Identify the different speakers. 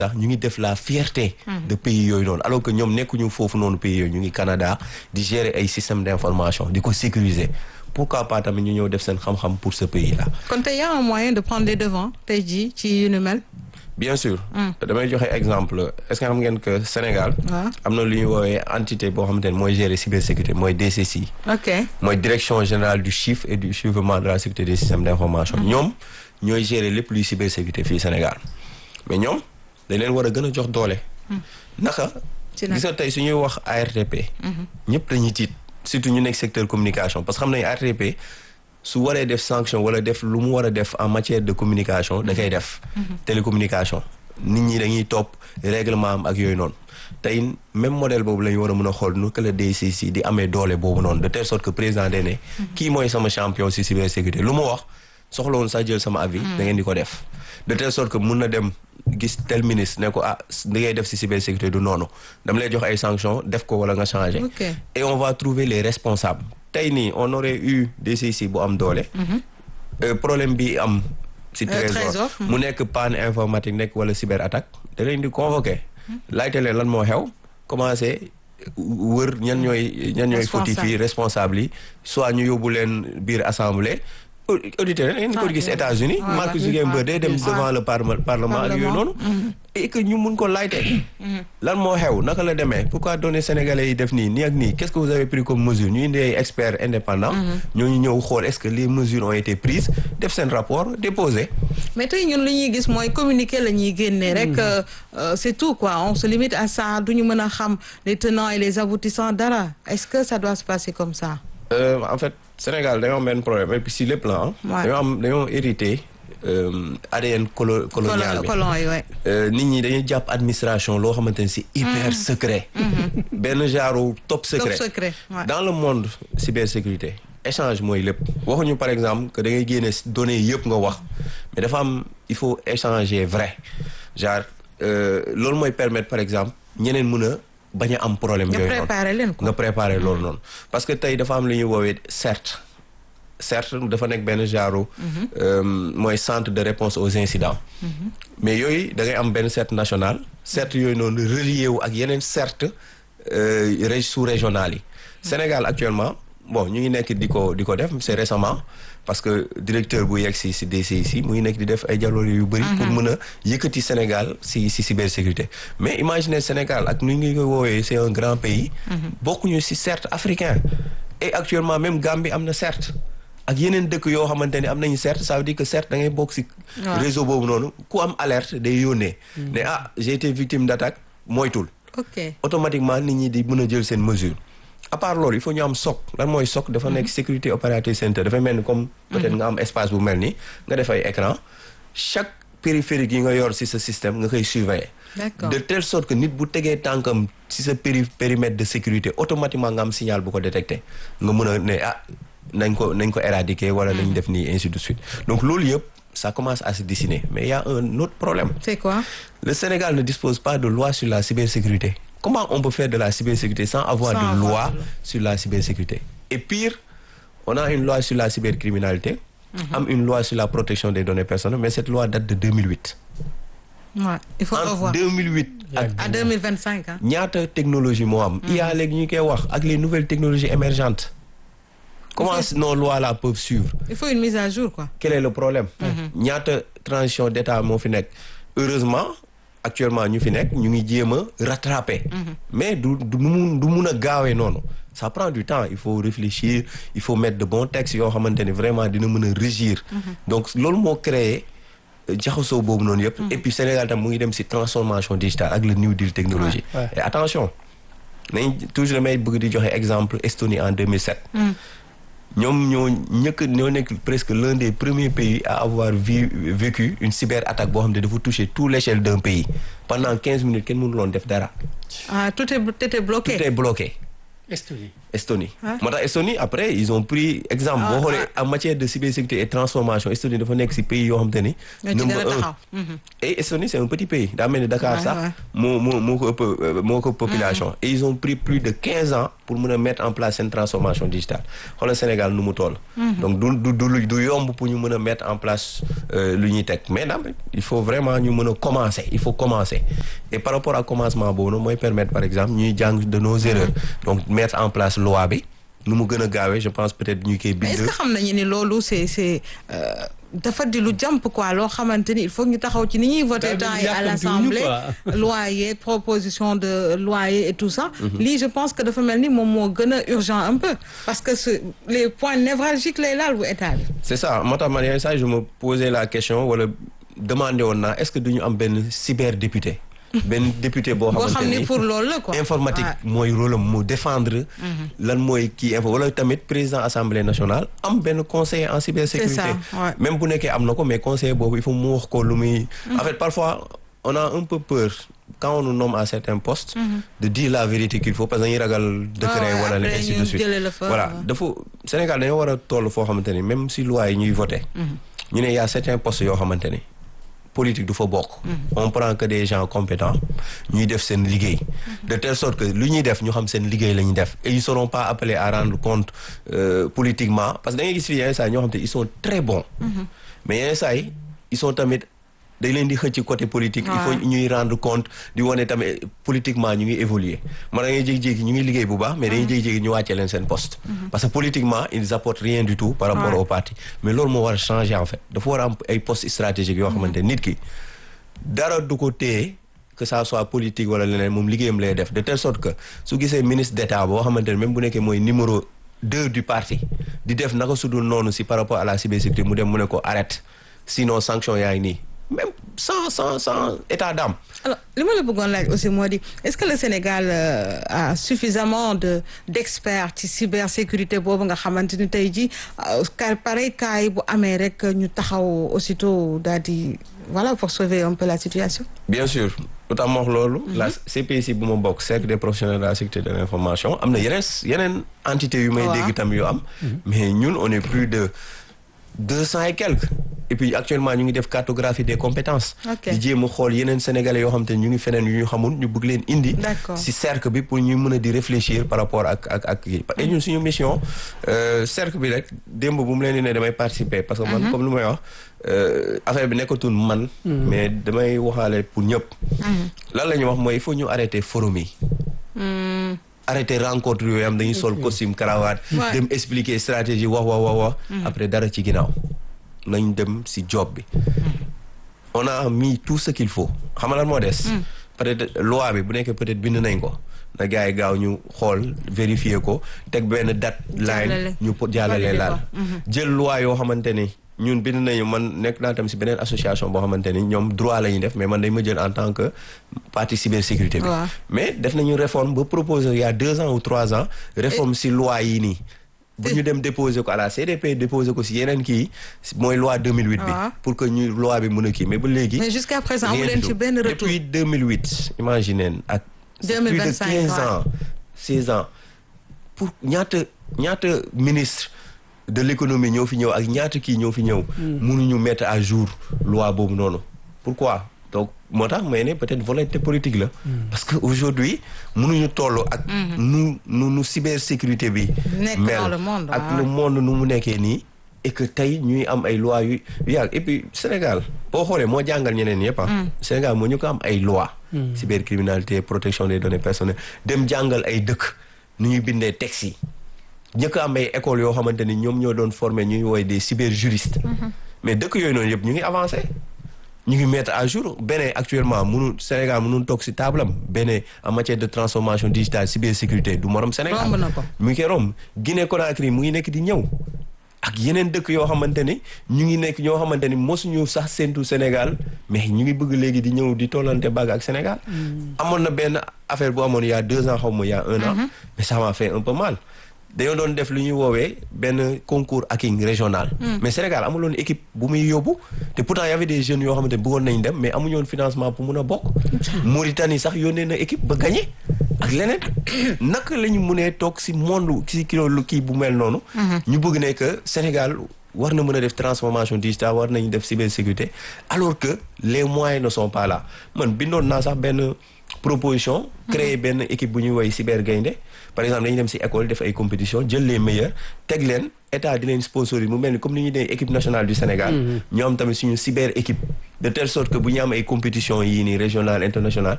Speaker 1: sax ñu ngi def la fierté de pays yooyu noonu alors que ñoom nekkuñu foofu noonu pays yooyu ñu ngi Canada di gérer ay système d'information di ko sécuriser pourquoi pas tamit ñu ñëw def seen xam-xam pour ce pays là
Speaker 2: kon tey y a un moyen de prendre les devants tey jii ci yu ni mel.
Speaker 1: bien sûr damay joxe exemple est-ce que xam ngeen que Sénégal
Speaker 2: waaw
Speaker 1: am na lu ñuy woowee entité boo xamante ne mooy gérer cybersécurité mooy DCC
Speaker 2: ok
Speaker 1: mooy direction générale du chiffre et du suivrement de la sécurité des systèmes d'information ñoom ñooy gérer lépp luy cybersécurité fii Sénégal mais ñoom dañ leen war a gën a jox doole naka
Speaker 2: ci nag
Speaker 1: gis nga tey su ñuy wax ARTP ñëpp dañuy tiit surtout ñu nekk secteur communication parce que xam nañu ARTP su waree def sanction wala def lu mu war a def en matière de communication da koy def télécommunication nit ñi dañuy topp règlement am ak yooyu noonu tey même modèle boobu la ñu war a mën a xool nu que le DCC di amee doole boobu noonu de telle sorte que président day ne kii mooy sama champion ci cybersécurité lu mu wax soxla woon sax jël sama avis da ngeen di ko def de telle sorte que mun na dem gis tel ministre ne ko ah li ngay def ci cybersécurité du noonu dama lay jox ay sanctions def ko wala nga changer
Speaker 2: ok
Speaker 1: et on va trouver les responsables tey nii on aurait eu DCC bu am doole Euh, problème bi am ci
Speaker 2: Euh,
Speaker 1: trésor
Speaker 2: Trésor,
Speaker 1: mu nekk panne informatique nekk wala cyber attaque da leen di convoquer laajte leen lan moo xew commencé wër ñan ñooy ñan ñooy
Speaker 2: Responsable.
Speaker 1: fautif yi responsable yi soit ñu yóbbu leen biir assemblée au- auditeurs yi ngeen ko
Speaker 2: Ah,
Speaker 1: gis
Speaker 2: oui.
Speaker 1: États-Unis
Speaker 2: Ouais,
Speaker 1: Mark
Speaker 2: ouais.
Speaker 1: Zuckerberg day dem
Speaker 2: Ouais.
Speaker 1: devant le parlement parlement ak yooyu
Speaker 2: Parlement.
Speaker 1: noonu et que ñu mun ko laajte lan moo xew naka la demee pourquoi donner sénégalais yi def nii nii ak nii qu'est-ce que vous avez pris comme mesure ñu indi ay experts indépendants ñooñu ñëw xool est-ce que les mesures ont été prises def seen rapport déposé
Speaker 2: mais tey ñun li ñuy gis mooy communiquer la ñuy génnee rek euh, euh, c'est tout quoi on se limite à ça du ñu mën a xam les tenants et les aboutissants dara est-ce que ça doit se passer comme ça.
Speaker 1: Euh, en fait Sénégal dañoo am benn problème et puis si les plans
Speaker 2: Ouais.
Speaker 1: dañoo am dañoo hérité euh, ADN colo colonial
Speaker 2: colon
Speaker 1: bi
Speaker 2: colon yi ouais.
Speaker 1: Euh, nit ñi dañuy jàpp administration loo xamante ne c'est hyper secret benn genre top secret
Speaker 2: top secret ouais.
Speaker 1: dans le monde cybersécurité échange mooy lépp waxuñu par exemple que da ngay génne données yëpp nga wax mais dafa am il faut échanger vrai genre euh, loolu mooy permettre par exemple ñeneen mën a bañ a am problème
Speaker 2: nga
Speaker 1: yooyu noonu
Speaker 2: préparer leen quoi.
Speaker 1: nga préparer loolu noonu parce que tey dafa am lu ñuy woowee CERT CERT dafa nekk benn genre euh, mooy centre de réponse aux incidents mais yooyu da ngay am benn CERT national CERT yooyu noonu relié wu ak yeneen CERT euh, ré- sous-régionales yi Sénégal actuellement bon ñu ngi nekk di ko di ko def c'est récemment parce que directeur bu yegg si si DCIC mu ngi nekk di def ay jaloore yu bëri pour mën a yëkkati Sénégal si si cybersécurité mais imaginez Sénégal ak nu ngi ko woowee c'est un grand pays bokkuñu si CERT africain et actuellement même Gambie am na CERT ak yeneen dëkk yoo xamante ni am nañu CERT ça veut dire que CERT da ngay bokk si
Speaker 2: Ouais.
Speaker 1: réseau boobu noonu ku am alerte day yónnee ne ah j'ai été victime d'attaque moytul
Speaker 2: ok
Speaker 1: automatiquement nit ñi di mën a jël seen mesure à part loolu il faut ñu am SOC lan mooy SOC dafa nekk sécurité operating center dafay mel ni comme peut-être nga am espace bu mel ni nga def ay écran chaque périphérique yi nga yor ci sa système nga koy surveiller
Speaker 2: D'accord.
Speaker 1: de telle sorte que nit bu tegee tànkam ci sa péri périmètre de sécurité automatiquement nga am signal bu ko détecté nga mën a ne ah nañ ko nañ ko éradiquer wala nañ def nii ainsi de suite donc loolu yëpp ça commence à se dessiner mais il y a un autre problème
Speaker 2: c'est quoi.
Speaker 1: le Sénégal ne dispose pas de loi sur la cybersécurité. Comment on peut faire de la cybersécurité sans avoir
Speaker 2: Sans
Speaker 1: de
Speaker 2: avoir
Speaker 1: loi
Speaker 2: de loi.
Speaker 1: sur la cybersécurité Et pire, on a une loi sur la cybercriminalité, am une loi sur la protection des données personnelles, mais cette loi date de 2008.
Speaker 2: ouais il faut
Speaker 1: Entre
Speaker 2: revoir
Speaker 1: 2008 ak
Speaker 2: à 2025 hein.
Speaker 1: ñaata technologie moo am. il y a léegi ñu koy wax ak les nouvelles technologies émergentes. Comment
Speaker 2: fait-
Speaker 1: nos lois-là peuvent suivre
Speaker 2: il faut une mise à jour quoi.
Speaker 1: quel est le problème ñaata transition d'état moo fi nekk heureusement actuellement ñu fi nekk ñu ngi jéem a rattraper mais du du mun du mun a gaawee noonu ça prend du temps il faut réfléchir il faut mettre de bons textes yoo xamante ni vraiment dina mën a régir donc loolu moo créé euh, jaxasoo boobu noonu yëpp et puis Sénégal tam mu ngi dem ci transformation digitale ak le new deal technologie
Speaker 3: Ouais, ouais.
Speaker 1: et attention nañ toujours damay bëgg di joxe exemple Estonie en 2007 ñoom ñoo ñëkk ñoo nekk presque l'un des premiers pays à avoir vu vécu une cyberattaque boo xam ne dafa toucher tout l'échelle d'un pays pendant quinze minutes kenn mënu loon def dara
Speaker 2: ah tout est tout était bloqué.
Speaker 1: tout est bloqué
Speaker 3: Estonie.
Speaker 1: Estonie moo tax Estonie après ils ont pris exemple boo xoolee en matière de cybersécurité et transformation Estonie dafa nekk si pays yoo xam te ni number un et Estonie c'est un petit pays daa mel ni Dakar sax moo moo moo ko ëpp moo ko population et ils ont pris plus de quinze ans pour mën a mettre en place seen transformation digitale xoolal Sénégal nu mu toll donc du du du du yomb pour ñu mën a mettre en place lu ñuy teg mais nag il faut vraiment ñu mën a commencer il faut commencer et par rapport à commencement boobu noonu mooy permettre par exemple ñuy jàng de nos erreurs donc mettre en place loi bi nu mu gën a gaawee je pense peut-être ñu koy bind.
Speaker 2: est-ce que xam nañu ni loolu c'est c'est dafa di lu jàmp quoi loo xamante ni il faut ñu taxaw ci ni ñuy voter temps yi à l'Assemblée loi yi proposition de loi yi et tout ça lii je pense que dafa mel ni moom moo gën a urgent un peu parce que les points névralgiques lay laal bu état bi
Speaker 1: c'est ça moo tax man yenn saa je me posais la question wala demandé woon naa est-ce que duñu am benn cyberdéputé benn député boo xamante ni
Speaker 2: pour loolu la quoi
Speaker 1: informatique mooy rôle am mu défendre lan mooy kii info wala tamit président assemblée nationale am benn conseiller en cybersécurité même bu nekkee am na ko mais conseiller boobu il faut mu wax ko lu muy en fait parfois on a un peu peur quand on nous nomme à certains postes de dire la vérité qu'il faut parce que dañuy ragal décret wala les ainsi de suite voilà dafa Sénégal dañoo war a toll foo xamante ni même si loi yi ñuy voté ñu ne y a certains postes yoo xamante ni politique du fa bokk on prend que des gens compétents ñuy def seen liggéey de telle sorte que lu ñuy def ñu xam seen liggéey la ñuy def et ils seront pas appelés à rendre compte politiquement parce que da ngay gis fii yenn saa yi ñoo xam te ils sont très bons mais yenn saa yi ils sont tamit dañ leen di xëcc côté politique il faut ñuy rendre compte di wane tamit politiquement ñu ngi évoluer man da ngay jékki-jékki ñu ngi liggéey bu baax mais dañuy jékki-jékki ñu wàccee leen seen poste parce que politiquement ils apportent rien du tout par rapport au parti mais loolu moo war a changer en fait dafa war a am ay postes stratégiques yoo xamante nit ki dara du ko téye que ça soit politique wala leneen moom liggéeyam lay def de telle sorte que su gisee ministre d'état boo xamante ne même bu nekkee mooy numéro deux du parti di def naka su dul noonu si par rapport à la cybersécurité mu dem mu ne ko arrête sinon sanction yaa ngi nii même sans sans sans état d'âme.
Speaker 2: alors li ma la bëggoon laaj aussi moo di est-ce que le Sénégal euh, a suffisamment de d'experts ci cybersécurité boobu nga xamante ni tey jii car pareil cas yi bu amee rek ñu taxaw aussitôt daal di voilà pour sauver un peu la situation.
Speaker 1: bien sûr lu tax ma wax loolu. la CPC bu ma bokk cercle des professionnels de la sécurité de l'information am na yeneen yeneen entités yu may dégg tam yu am. mais ñun on est plus de deux cents et quelques. et puis actuellement ñu ngi def cartographie des compétences di jéem a xool yeneen sénégalais yoo xam te ñu ngi feneen yu ñu xamul ñu bëgg leen indi ci cercle bi pour ñu mën a di réfléchir par rapport ak ak ak yi et ñun suñu mission cercle bi rek démb bu mu leen di ne damay participer parce que man comme lu may wax affaire bi nekkatul man mais damay waxaale pour ñëpp lan la ñuy wax mooy il faut ñu arrêter forum yi arrêter rencontre yooyu am dañuy sol costume cravate dem expliquer stratégie wax wax wax wax après dara ci ginnaaw nañ dem ci job bi on a mis tout ce qu'il faut xam nga lan moo des peut-être loi bi bu nekkee peut-être bind nañ ko na gars yi gaaw ñu xool vérifier ko teg benn date line ñu jàllale laal jël loi yoo xamante ni ñun bind nañu man nekk naa tam ci beneen association boo xamante ni ñoom droit la ñuy def mais man dañ ma jël en tant que partie cybersécurité bi mais def nañu réforme ba proposer il y a deux ans ou trois ans réforme ci loi yi nii bu ñu dem déposer ko à la CDP déposer ko ci yeneen kii mooy loi 2008 bi pour que ñu loi bi mën a kii mais ba léegi
Speaker 2: mais jusqu'à présent amu leen ci benn retour
Speaker 1: depuis 2008 imaginez ak plus de 15 ans 16 ans pour ñaata ñaata ministre de l'économie ñoo fi ñëw ak ñaata kii ñoo fi ñëw mënuñu mettre à jour loi boobu noonu pourquoi donc moo tax may ne peut-être volonté politique la parce que aujourd'hui mënuñu toll ak nu nu nu cybersécurité bi mel ak le monde nu mu nekkee nii et que tey ñuy am ay lois yu yàgg et puis Sénégal boo xoolee moo jàngal ñeneen yëpp ah Sénégal moo ñu ko am ay lois cybercriminalité protection des données personnelles dem jàngal ay dëkk nu ñuy bindee textes yi ñëkk am ay écoles yoo xamante ni ñoom ñoo doon former ñuy woy des cyberjuristes mais dëkk yooyu noonu yëpp ñu ngi avancé ñu ngi mettre à jour beneen actuellement mënul Sénégal mënul toog ci table am beneen en matière de transformation digitale cybersécurité du morom Sénégal mu ngi koy romb Guinée Conakry mu ngi nekk di ñëw ak yeneen dëkk yoo xamante ni ñu ngi nekk ñoo xamante ni mosuñu sax séntu Sénégal mais ñu ngi bëgg léegi di ñëw di tollante bàgg ak Sénégal amoon na benn affaire bu amoon il y a deux ans xaw ma il y a un an mais ça m'a fait un peu mal dañoo doon def lu ñuy woowee benn concours hacking régional mais Sénégal amuloon équipe bu muy yóbbu te pourtant y avait des jeunes yoo xamante ne bëggoon nañ dem mais amuñu woon financement pour mun a bokk Mauritanie sax yónnee na équipe ba gagné ak leneen naka la ñu mënee toog si monde si kilo lu kii bu mel noonu. ñu bëgg ne que Sénégal war na mën a def transformation digitale war nañu def cybersécurité alors que les moyens ne sont pas là man bindoon naa sax benn proposition. créer benn équipe bu ñuy woy cyber gaynde par exemple dañuy dem si école def ay compétition jël les meilleurs teg leen état di leen sponsoriser mu mel ni comme ni ñuy dee équipe nationale du Sénégal. ñoo am tamit suñu cyber équipe. de telle sorte que bu ñu am ay compétition yii nii régional international